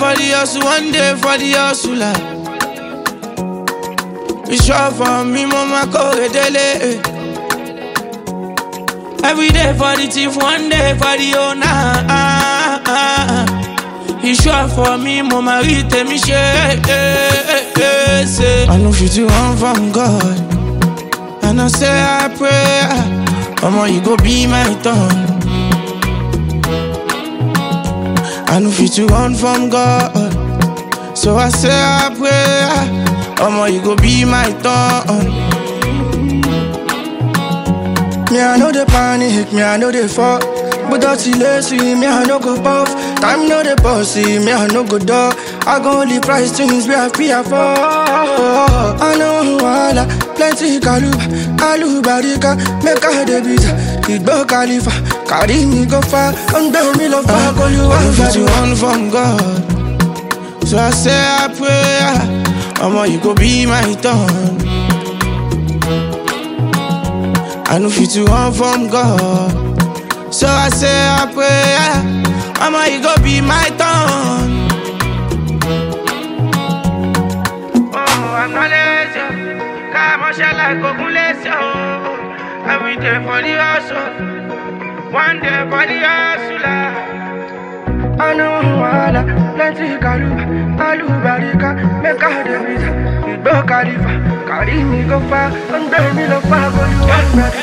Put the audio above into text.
for the hustle, one day for the hustler. It's sure for me, mama, go dele. Every day for the thief, one day for the owner. It's sure for me, mama, read me share. I know you do one from God. And I say I pray, Mama, you go be my tongue. I know you to run from God. So I say I pray, Mama, you go be my tongue. Me, I know the panic, me, I know the fuck. But that's lazy, me, I no go puff. Time no the bossy, me, I no go dog. I go only price things we have fear for. I know wala, plenty kaluba, alubarika, make a debit. Igbo Khalifa, carry me go far, and bear me love back all you I know want. you to run from God. So I say I pray, Mama, you go be my tongue. I know you to run from God. So I say I pray, Mama, you go be my tongue. Oh, I'm not lazy. Come on, shall I go lazy? Every day for the hustle, one day for the hustler. I know wala, plenty kaluba, alubarika, make a debit. Igbo Khalifa, carry me go far, and bear me love back all you want.